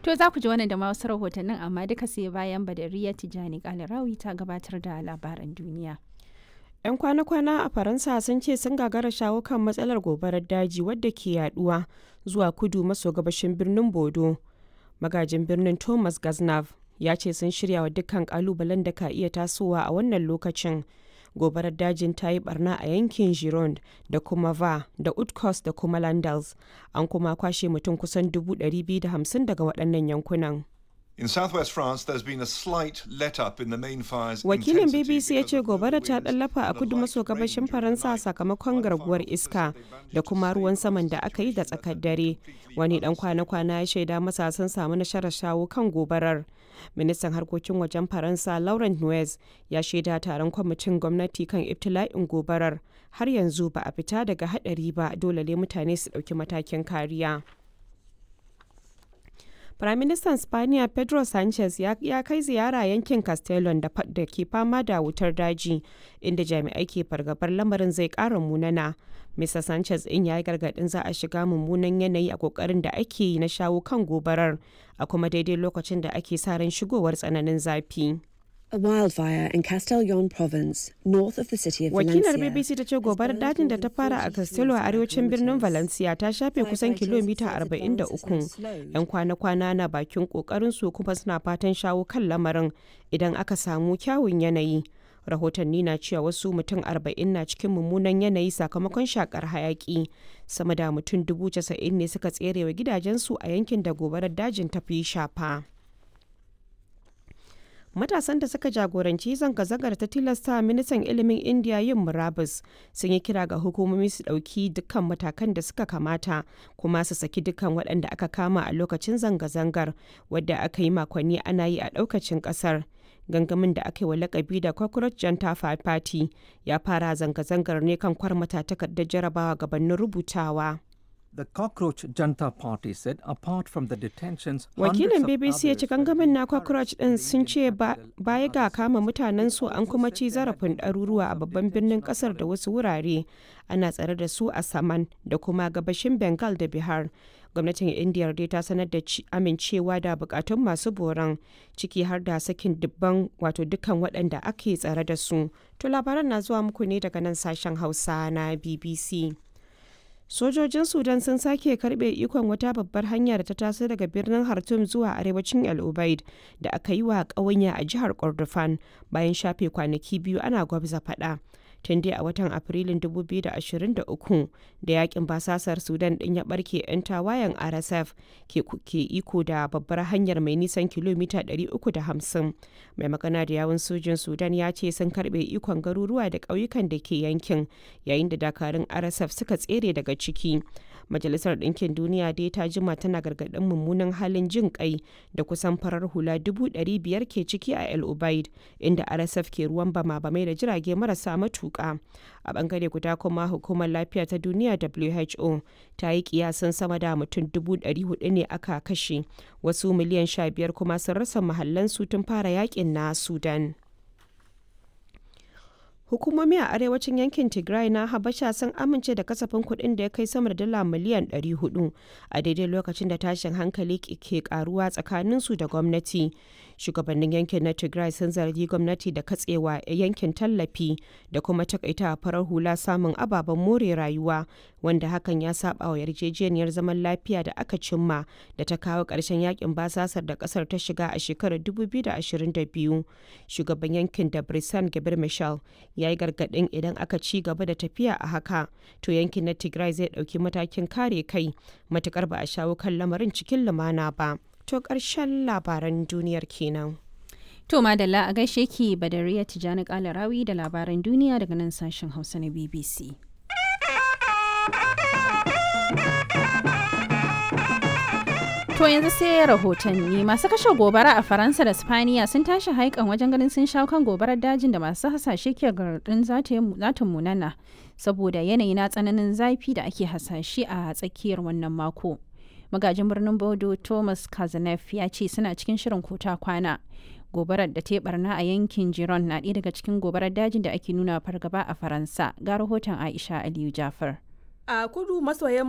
To za ku ji wannan da ma wasu rahotannin amma duka sai bayan Badariya Tijani Kalarawi ta gabatar da labaran duniya. 'Yan kwana-kwana a Faransa sun ce sun gagara shawo kan matsalar gobarar daji wadda ke yaduwa zuwa kudu maso gabashin birnin Bodo. Magajin birnin Thomas Gaznav ya ce sun shirya wa dukkan kalubalen da ka iya tasowa a wannan lokacin. Gobarar dajin ta yi barna a yankin Gironde da kuma Va da Utkos da kuma Landals. An kuma kwashe mutum kusan 250 daga waɗannan yankunan. In southwest France, there's been a slight let-up in the main fire's Wakilin intensity BBC ya because ce of the gobara ta winds ɗallafa a and a kudu maso light rain gabashin during the Faransa night. sakamakon One garguwar fire iska officer says they da managed kuma to ruwan stave saman off da the aka yi da situation tsakar that dare. had completely Wani dan unstable. kwana-kwana ya shaida masa sun samu nasarar shawo kan gobarar. Ministan harkokin wajen Faransa Laurent Nuez ya shaida taron kwamitin gwamnati kan ibtila'in gobarar. Har yanzu ba a fita daga hadari ba dole ne mutane su ɗauki matakin kariya. Firaministan Spaniya Pedro Sanchez ya, ya kai ziyara yankin Castellon da, fa- da ke fama da wutar daji, inda jami'ai ke fargabar lamarin zai ƙara munana. Mr. Sanchez in ya yi gargaɗin za a shiga mummunan yanayi a ƙoƙarin da ake yi na shawo kan gobarar, a kuma daidai lokacin da ake sa ran shigowar tsananin zafi. A wildfire in Castellon province, north of the city of Wakilar Valencia. BBC ta ce gobarar dajin da ta fara a Castello a arewacin birnin Valencia ta shafe kusan kilomita 43. 'Yan kwana-kwana na bakin su kuma suna fatan shawo kan lamarin idan aka samu kyawun yanayi. Rahotanni na cewa wasu mutum 40 na cikin mummunan yanayi sakamakon shakar hayaki. Sama da mutum 90,000 ne suka tserewa gidajensu a yankin da gobarar dajin ta fi shafa. Matasan da suka jagoranci zanga-zangar ta tilasta ministan ilimin Indiya yin murabus sun yi kira ga hukumomi su ɗauki dukkan matakan da suka kamata kuma su saki dukkan waɗanda aka kama a lokacin zanga-zangar wadda aka yi makonni ana yi a ɗaukacin ƙasar. Gangamin da aka yi wa lakabi da Cockroach Janta Party ya fara zanga-zangar ne kan kwarmata takardar jarabawa gabanin rubutawa. The Cockroach Janta Party said apart from the detentions, Wakilin hundreds of BBC ya ce others were gangamin being na Cockroach ɗin sun ce ba- baya ga kama mutanen su an kuma ci zarafin ɗaruruwa a babban birnin ƙasar da wasu wurare ana tsare da su a Saman da kuma gabashin Bengal da Bihar. Gwamnatin Indiya dai ta sanar da ci- amincewa da bukatun masu boran ciki har da sakin dubban wato dukkan waɗanda ake tsare da su. To labaran na zuwa muku ne daga nan sashen Hausa na BBC. Sojojin Sudan sun sake karbe ikon wata babbar hanya da ta taso daga birnin Khartoum zuwa arewacin El Ubaid da aka yi wa ƙawanya a jihar Kordofan bayan shafe kwanaki biyu ana gwabza faɗa. Tun dai a watan Afrilun 2023 da yakin basasar Sudan ɗin ya ɓarke 'yan tawayen RSF ke, ke iko da babbar hanyar mai nisan kilomita 350. Mai magana da yawun sojin Sudan ya ce sun karbe ikon garuruwa da ƙauyukan da ke yankin yayin da dakarun RSF suka tsere daga ciki. Majalisar Ɗinkin Duniya dai ta jima tana gargaɗin mummunan halin jin kai da kusan farar hula dubu ɗari biyar ke ciki a El Ubaid, inda RSF ke ruwan bama-bamai da jirage marasa matuƙa. A ɓangare guda kuma hukumar lafiya ta duniya WHO ta yi kiyasan sama da mutum dubu ɗari hudu ne aka kashe, wasu miliyan sha biyar kuma sun rasa mahallansu tun fara yakin na Sudan. Hukumomi a arewacin yankin Tigray na Habasha sun amince da kasafin kuɗin da ya kai sama da dala miliyan 400 a daidai lokacin da tashin hankali ke karuwa tsakaninsu da gwamnati. Shugabannin yankin na Tigray sun zargi gwamnati da katsewa yankin tallafi da kuma takaita farar hula samun ababen more rayuwa wanda hakan ya saba wa yarjejeniyar zaman lafiya da aka cimma da ta kawo ƙarshen yakin basasar da ƙasar ta shiga a shekarar 2022. Shugaban yankin da Brisan Gabir Michel ya yi gargaɗin idan aka ci gaba da tafiya a haka to yankin na tigray zai ɗauki matakin kare kai matukar ba a shawo kan lamarin cikin lumana ba to ƙarshen labaran duniyar kenan To Madalla a gaishe ki Badariya Tijani Kalarawi da labaran duniya daga nan sashen Hausa na BBC. To yanzu sai rahotanni masu kashe gobara a Faransa da Spaniya sun tashi haikan wajen ganin sun shawo kan gobarar dajin da masu hasashe ke garɗin za ta munana saboda yanayi na tsananin zafi da ake hasashe a tsakiyar wannan mako. Magajin birnin Bodo Thomas Kazanef ya ce suna cikin shirin kota kwana. Gobarar da ta barna a yankin Giron na ɗaya daga cikin gobarar dajin da ake nuna fargaba a Faransa. Ga rahoton Aisha Aliyu Jafar. A kudu maso